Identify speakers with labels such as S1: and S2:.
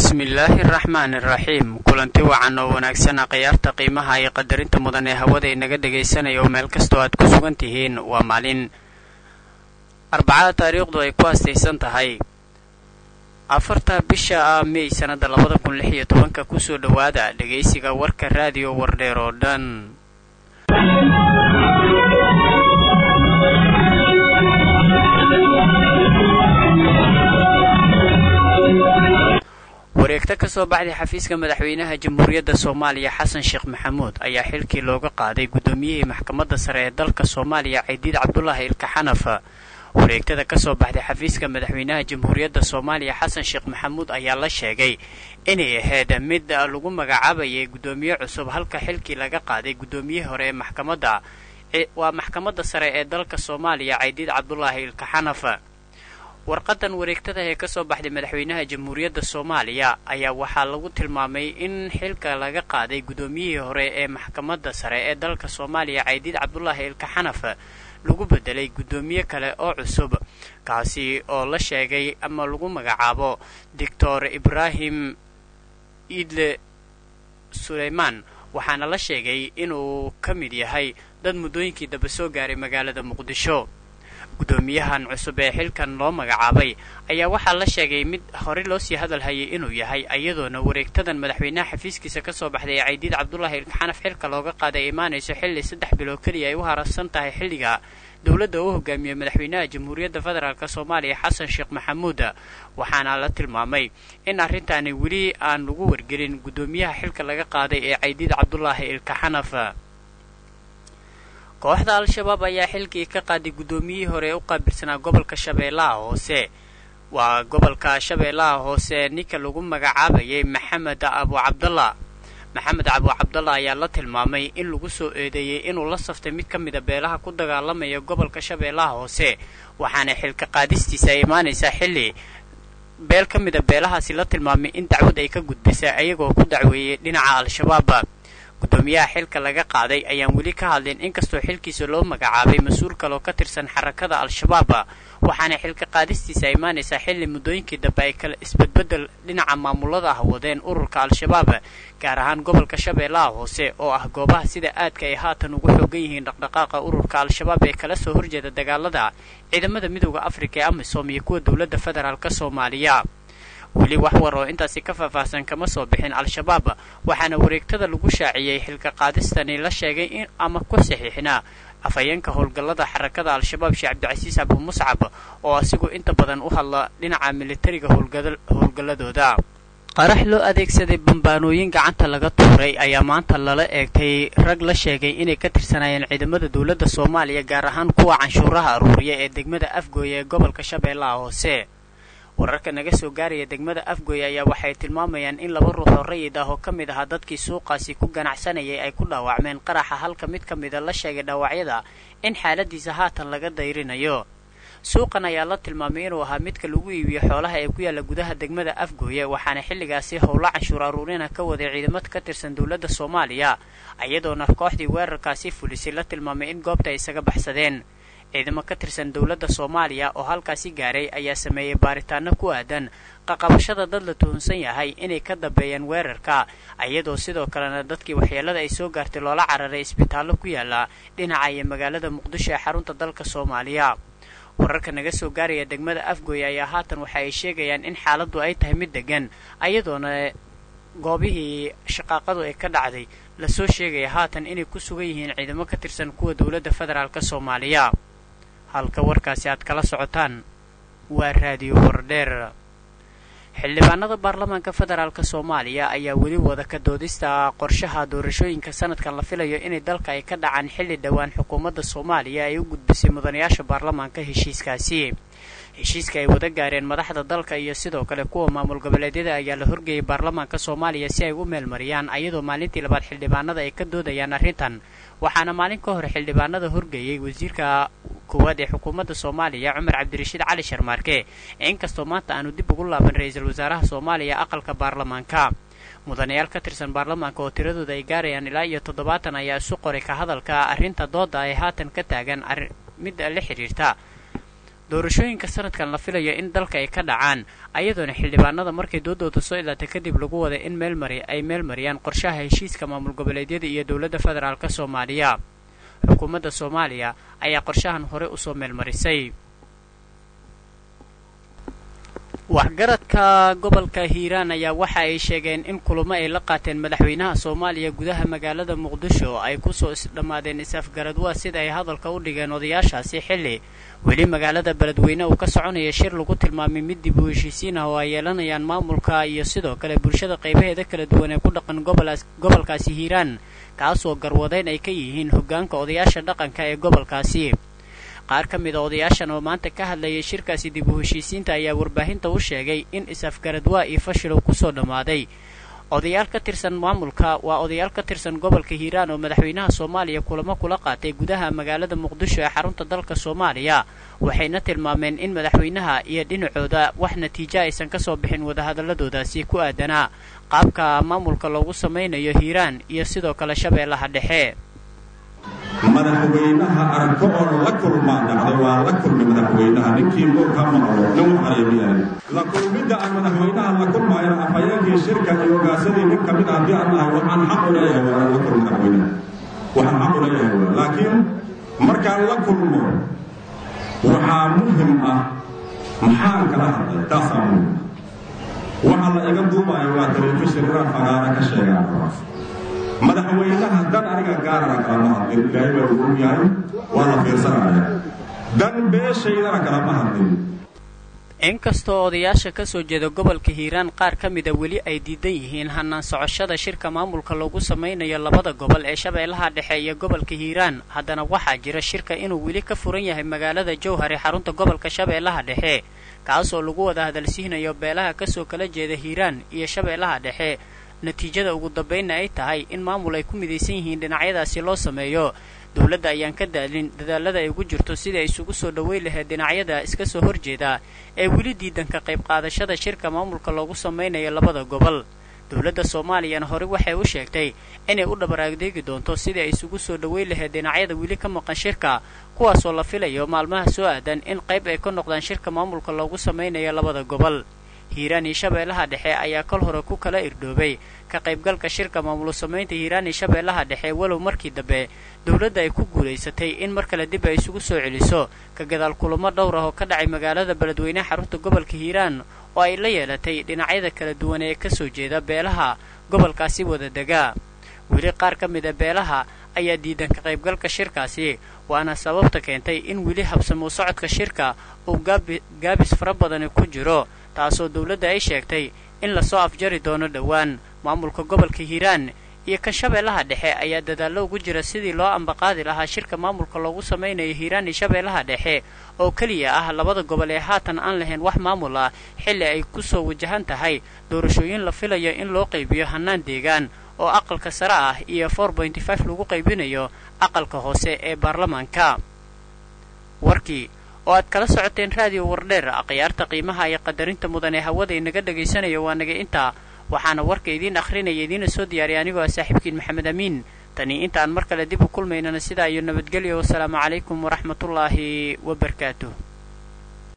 S1: bismillaahi araxmaani iraxiim kulanti wacan oo wanaagsana khiyaarta qiimaha iyo qadarinta mudan ee hawada inaga dhegaysanaya oo meel kastoo aad ku sugan tihiin waa maalin arbacada taariikhdu ay ku astaysan tahay afarta bisha ah mey sannada labada kun lix iyo tobanka kusoo dhowaada dhegaysiga warka raadiyo wardheer oo dhan wareegto ka soo baxday xafiiska madaxweynaha jamhuuriyadda soomaaliya xasan sheekh maxamuud ayaa xilkii looga qaaday guddoomiyihii maxkamadda sare ee dalka soomaaliya cidiid cabdulaahi ilkaxanaf wareegtada ka soo baxday xafiiska madaxweynaha jamhuuriyadda soomaaliya xasan sheekh maxamuud ayaa la sheegay inay ahayd mid lagu magacaabayay guddoomiye cusub halka xilkii laga qaaday guddoomiyihii hore ee maxkamadda waa maxkamadda sare ee dalka soomaaliya cidiid cabdulaahi ilkaxanaf warqadan wareegtada ee kasoo baxday madaxweynaha jamhuuriyadda soomaaliya ayaa waxaa lagu tilmaamay in xilka laga qaaday guddoomiyihii hore ee maxkamadda sare ee dalka soomaaliya caydiid cabdulaahi ilkaxanaf lagu bedelay guddoomiye kale oo cusub kaasi oo la sheegay ama lagu magacaabo doctor ibraahim iidle suleymaan waxaana la sheegay inuu ka mid yahay dad muddooyinkii daba soo gaaray magaalada muqdisho guddoomiyahan cusub ee xilkan loo magacaabay ayaa waxaa la sheegay mid horey loo sii hadal hayay inuu yahay iyadoona wareegtadan madaxweynaha xafiiskiisa ka soo baxday ee caydiid cabdulaahi ilkaxanaf xilka looga qaaday ay imaanayso xilli saddex bilood keliya ay u hararsan tahay xilliga dowladda uu hogaamiyey madaxweynaha jamhuuriyadda federaalk soomaaliya xasan sheekh maxamuud waxaana la tilmaamay in arrintaani weli aan lagu wargelin guddoomiyaha xilka laga qaaday ee caydiid cabdulaahi ilkaxanaf kooxda al-shabaab ayaa xilkii ka qaaday guddoomiyihii hore ee u qaabilsanaa gobolka shabeellaha hoose waa gobolka shabeellaha hoose ninka lagu magacaabayay maxamed abu cabdalla maxamed abu cabdalla ayaa la tilmaamay in lagu soo eedeeyey inuu la saftay mid ka mida beelaha ku dagaalamaya gobolka shabeellaha hoose waxaana xilka qaadistiisa ay imaanaysaa xilli beel ka mida beelahaasi la tilmaamay in dacwad ay ka gudbisa ayagoo ku dacweeyey dhinaca al-shabaab guddoomiyaha xilka laga qaaday ayaan weli ka hadlin inkastoo xilkiisa loo magacaabay mas-uul kaloo ka tirsan xarakada al-shabaab waxaana xilka qaadistiisa imaanaysaa xilli muddooyinkii dambe ay kala isbedbedel dhinaca maamulada ah wadeen ururka al-shabaab gaar ahaan gobolka shabeellaha hoose oo ah goobaha sida aadka ay haatan ugu xoogan yihiin dhaqdhaqaaqa ururka al-shabaab ee kala soo horjeeda dagaalada ciidamada midooda afrika ee amisom iyo kuwa dowladda federaalk soomaaliya weli wax war oo intaasi ka faahfaahsan kama soo bixin al-shabaab waxaana wareegtada lagu shaaciyey xilka qaadistani la sheegay in ama ku saxiixnaa afhayeenka howlgallada xarakada al-shabaab sheekh cabdicasiis abu muscab oo asigoo inta badan u hadla dhinaca militariga howlgalladooda qarax loo adeegsaday bambaanooyin gacanta laga tuuray ayaa maanta lala eegtay rag la sheegay inay ka tirsanaayeen ciidamada dowladda soomaaliya gaar ahaan kuwa canshuuraha aruuriya ee degmada afgooye ee gobolka shabeellaha hoose wararka naga soo gaaraya degmada afgooye ayaa waxay tilmaamayaan in laba ruux oo rayid ah oo ka mid ahaa dadkii suuqaasi ku ganacsanayay ay ku dhaawacmeen qaraxa halka mid ka mida la sheegay dhaawacyada in xaaladiisa haatan laga dayrinayo suuqan ayaa la tilmaamay inuu ahaa midka lagu iibiyo xoolaha ee ku yaalla gudaha degmada afgooye waxaana xilligaasi howlo canshuur aruurina ka waday ciidamad ka tirsan dowladda soomaaliya iyadoona kooxdii weerarkaasi fulisay la tilmaamay in goobta ay isaga baxsadeen ciidamo ka tirsan dowladda soomaaliya oo halkaasi gaaray ayaa sameeyey baaritaano ku aadan qaqabashada dad la tuhunsan yahay inay ka dambeeyeen weerarka iyadoo sidoo kalena dadkii waxyeelada ay soo gaartay loola cararay isbitaallo ku yaala dhinaca iyo magaalada muqdisho ee xarunta dalka soomaaliya wararka naga soo gaaraya degmada afgooye ayaa haatan waxa ay sheegayaan in xaaladdu ay tahay mid degan iyadoona goobihii shaqaaqadu ay ka dhacday lasoo sheegaya haatan inay ku sugan yihiin ciidamo ka tirsan kuwa dowladda federaalk soomaaliya halka warkaasi aad kala socotaan waa raadiyo wardheer xildhibaanada baarlamaanka federaalk soomaaliya ayaa weli wada ka doodista qorshaha doorashooyinka sanadkan la filayo inay dalka ay ka dhacaan xilli dhowaan xukuumadda soomaaliya ay u gudbisay mudanayaasha baarlamaanka heshiiskaasi heshiiska ay wada gaareen madaxda dalka iyo sidoo kale kuwa maamul goboleedyada ayaa la horgeeyay baarlamaanka soomaaliya si ay u meelmariyaan ayadoo maalintii labaad xildhibaanada ay ka doodayaan arrintan waxaana maalin ka hor xildhibaanada horgeeyey wasiirka koowaad ee xukuumadda soomaaliya cumar cabdirashiid cali sharmaarke inkastoo maanta aanu dib ugu laaban ra-iisul wasaaraha soomaaliya aqalka baarlamaanka mudanayaal ka tirsan baarlamaanka oo tiradooda ay gaarayaan ilaa iyo toddobaatan ayaa isu qoray ka hadalka arrinta dooda ay haatan ka taagan midda la xidhiirta doorashooyinka sanadkan la filayo in dalka ay ka dhacaan ayadoona xildhibaanada markay doodooda soo ilaatay kadib lagu waday in meelmari ay meel mariyaan qorshaha heshiiska maamul goboleedyada iyo dowladda federaalk soomaaliya xukuumadda soomaaliya ayaa qorshahan hore usoo meelmarisay waxgaradka gobolka hiiraan ayaa waxa ay sheegeen in kulamo ay la qaateen madaxweynaha soomaaliya gudaha magaalada muqdisho ay kusoo isdhammaadeen is-afgaradwaa sida ay hadalka u dhigeen odayaashaasi xilli weli magaalada beledweyne uu ka soconaya shir lagu tilmaamay mid dib u heshiisiin ah oo ay yeelanayaan maamulka iyo sidoo kale bulshada qaybaheeda kala duwan ee ku dhaqan gobolkaasi hiiraan kaasoo garwadayn ay ka yihiin hoggaanka odayaasha dhaqanka ee gobolkaasi qaar ka mid a odayaashan oo maanta ka hadlayay shirkaasi dib u heshiisiinta ayaa warbaahinta u sheegay in is-afgaradwaa iyo fashilow kusoo dhammaaday odayaal ka tirsan maamulka waa odayaal ka tirsan gobolka hiiraan oo madaxweynaha soomaaliya kulamo kula qaatay gudaha magaalada muqdisho ee xarunta dalka soomaaliya waxayna tilmaameen in madaxweynaha iyo dhinacooda wax natiijo aysan kasoo bixin wadahadaladoodaasi ku aadanaa qaabka maamulka loogu samaynayo hiiraan iyo sidoo kale shabeellaha dhexe
S2: madaxweynaha arko oo la kulmaa dhacday waa la kulmi madaxweynaha ninkii muu ka maqlo nin waxareemiyahay la kulmidda aan madaxweynaha la kulmaayana afhayeenkii shirka iyo ogaasadii nin ka mid ah haddii aan nahay waxaan xaq u leeyahay waa la kulmi madaxweynaha waxaan xaq u leeyahay waa laakiin markaan la kulmo waxaa muhim ah maxaan kala hadlay taasaa muhim waxa la iga duubayo waa telefishin inaan fagaara ka sheegaan rabaas madaxweynaha dan aniga gaarana kalama hadlin ilaahay baa ugu yahay waa la fiirsanaya dan beeshaydana kalama hadlin
S1: inkastoo odayaasha ka soo jeeda gobolka hiiraan qaar ka mida weli ay diidan yihiin hanaan socoshada shirka maamulka loogu samaynayo labada gobol ee shabeellaha dhexe iyo gobolka hiiraan haddana waxaa jira shirka inuu weli ka furan yahay magaalada jowhar ee xarunta gobolka shabeellaha dhexe kaasoo lagu wada hadalsiinayo beelaha kasoo kala jeeda hiiraan iyo shabeellaha dhexe natiijada ugu dambaynna ay tahay in maamul ay ku midaysan yihiin dhinacyadaasi loo sameeyo dowladda ayaan ka daalin dadaalada ay ugu jirto sidai ay isugu soo dhoweyn lahayd dhinacyada iska soo horjeeda ee weli diidan ka qayb qaadashada shirka maamulka loogu samaynayo labada gobol dowladda soomaaliyana hore waxay u sheegtay inay u dhabar adeegi doonto sidii ay isugu soo dhoweyn lahayd dhinacyada weli ka maqan shirka kuwaasoo la filayo maalmaha soo aadan in qayb ay ka noqdaan shirka maamulka loogu samaynayo labada gobol hiiraan iyo shabeellaha dhexe ayaa kol hore ku kala irdhoobay ka qaybgalka shirka maamulo samaynta hiiraan iyo shabeellaha dhexe walow markii dambe dowladda ay ku guulaysatay in mar kale dib ay isugu soo celiso ka gadaal kulamo dhowr ah oo ka dhacay magaalada beledweyne xarunta gobolka hiiraan oo ay la yeelatay dhinacyada kala duwan ee kasoo jeeda beelaha gobolkaasi wada degaa weli qaar ka mid a beelaha ayaa diidan ka qaybgalka shirkaasi waana sababta keentay in weli habsamo socodka shirka uu gaabis fara badani ku jiro taasoo dowladda ay sheegtay in lasoo afjari doono dhowaan maamulka gobolka hiiraan iyo kan shabeellaha dhexe ayaa dadaallo ugu jira sidii loo ambaqaadi lahaa shirka maamulka loogu samaynayo hiiraan iyo shabeellaha dhexe oo keliya ah labada gobol ee haatan aan lahayn wax maamul ah xilli ay kusoo wajahan tahay doorashooyin la filayo in loo qaybiyo hannaan deegaan oo aqalka sare ah iyo for pointy five lagu qaybinayo aqalka hoose ee baarlamaanka warkii oo aad kala socoteen raadiyo wardheer akhyaarta qiimaha iyo qadarinta mudan ee hawada inaga dhagaysanayo waa naga intaa waxaana warka idiin akhrinaya idiina soo diyaariyay anigoo ah saaxiibkiin maxamed amiin tani intaan mar kale dib u kulmaynana sidaa iyo nabadgelyo wasalaamu calaykum waraxmatullaahi wabarakaatuh